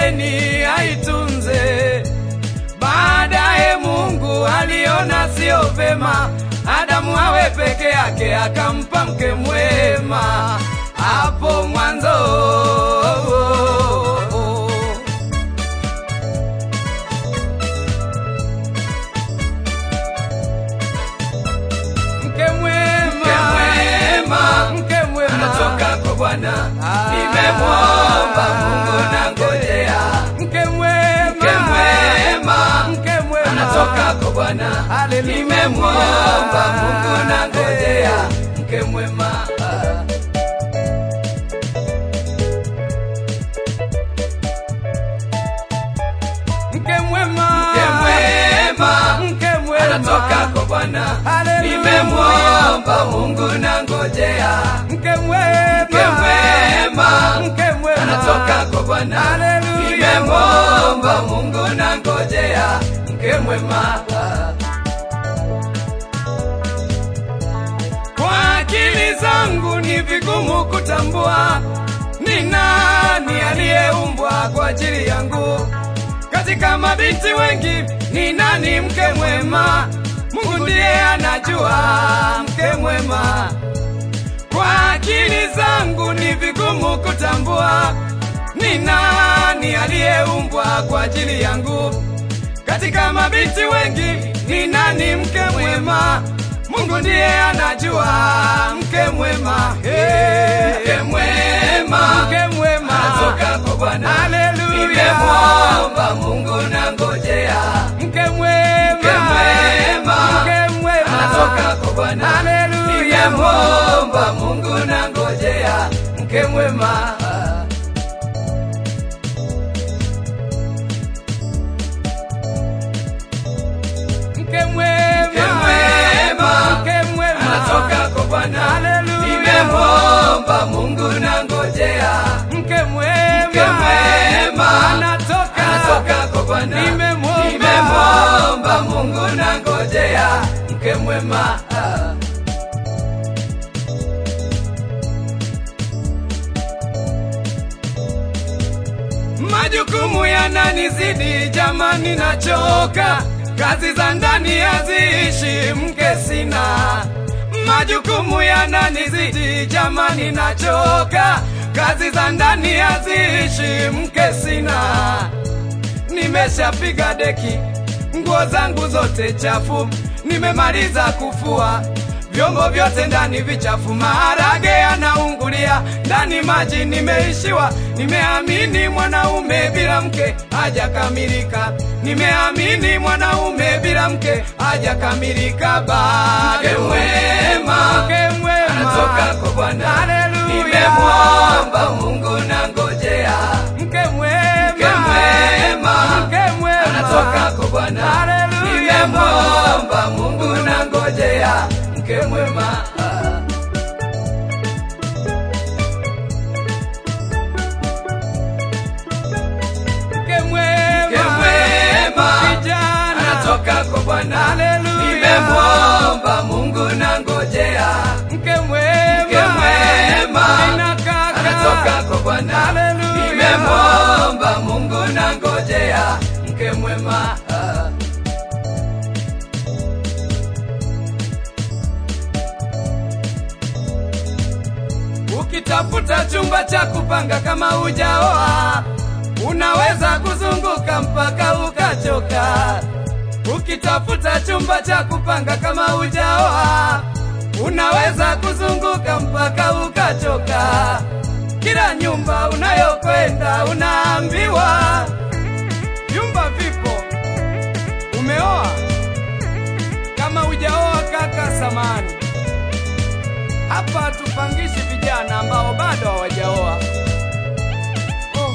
mwacheni aitunze. Baadaye Mungu aliona sio vema Adamu awe peke yake, akampa mke mwema hapo mwanzo. Mke mwema, Mke mwema, mke mwema anatoka kwa Bwana, Ah. nimemwomba Mungu na ngojea. mke mwema, Mke mwema, mke mwema anatoka kwa Bwana, Haleluya. nimemwomba Mungu na ngojea. Mke mwema, ah. mke mwema, Mke mwema, mke mwema anatoka kwa Bwana, Haleluya. nimemwomba Mungu na ngojea. mke mwema, Mke mwema, mke mwema anatoka kwa Bwana, Haleluya. nimemwomba Mungu na ngojea. Mke mwema, ah. Kwa akili zangu ni vigumu kutambua ni nani aliyeumbwa kwa ajili yangu. Katika mabinti wengi ni nani mke mwema? Mungu ndiye anajua mke mwema. Kwa akili zangu ni vigumu kutambua ni nani aliyeumbwa kwa ajili yangu. Katika mabinti wengi ni nani mke mwema? Mungu ndiye anajua mke mwema. Hey. Mke mwema, Mke mwema. anatoka kwa Bwana, Haleluya. nimemwomba Mungu na ngojea. Mke mwema. Mke mwema. Mke mwema. Anatoka kwa Bwana, Haleluya. nimemwomba Mungu na ngojea. Mke mwema, ah. Mke mwema. Mke mwema. Mke mwema. anatoka kwa Bwana, Haleluya. nimemwomba Mungu na ngojea. Mke mwema. Mke mwema. Anatoka. Anatoka kwa Bwana, Nimemwomba. nimemwomba Mungu na ngojea. Mke mwema, ah. Majukumu yananizidi jamani, nachoka. Kazi za ndani haziishi, mke sina. Majukumu yananizidi jamani, nachoka. Kazi za ndani haziishi, mke sina. Nimeshapiga deki, nguo zangu zote chafu, nimemaliza kufua vyombo vyote ndani vichafu, maharage yanaungulia ndani, maji nimeishiwa. Nimeamini mwanaume bila mke hajakamilika, nimeamini mwanaume bila mke hajakamilika. Bado Mke mwema. mke mwema Anatoka kwa Bwana, Haleluya. nimemwomba Mungu na ngojea. mke mwema Mke mwema. mke mwema Anatoka kwa Bwana, Haleluya. nimemwomba Mungu na ngojea. Mke mwema, ah. mke mwema Mke mwema. kijana anatoka kwa Bwana, Haleluya. nimemwomba Mungu na ngojea. mke mwema Mke mwema. Nina kaka. Anatoka kwa Bwana, Haleluya. nimemwomba Mungu na ngojea. Mke mwema, ah. Ukitafuta chumba cha kupanga kama hujaoa, unaweza kuzunguka mpaka ukachoka. Ukitafuta chumba cha kupanga kama hujaoa, unaweza kuzunguka mpaka ukachoka. Kila nyumba unayokwenda unaambiwa vyumba vipo. Umeoa? Kama hujaoa kaka, samani hapa tupangishi vijana ambao bado hawajaoa. Oh.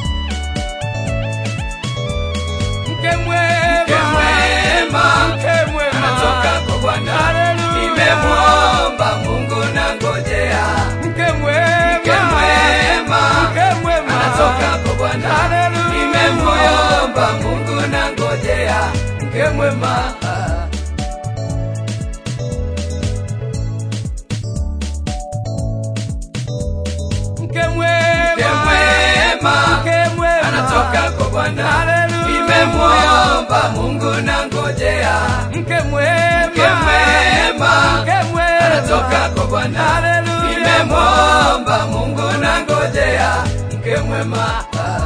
Mke mwema, Mke mwema. mke mwema, Anatoka kwa Bwana, Haleluya. nimemwomba Mungu na ngojea. Mke mwema, Mke mwema. mke mwema, Anatoka kwa Bwana, Haleluya. nimemwomba Mungu na ngojea. Mke mwema, ah. mke mwema, Mke mwema. mke mwema, Anatoka kwa Bwana, Bwana, Haleluya. nimemwomba Mungu na ngojea mke mwema, mke mwema mke mwema, anatoka kwa Bwana, Haleluya. nimemwomba Mungu na ngojea mke mwema.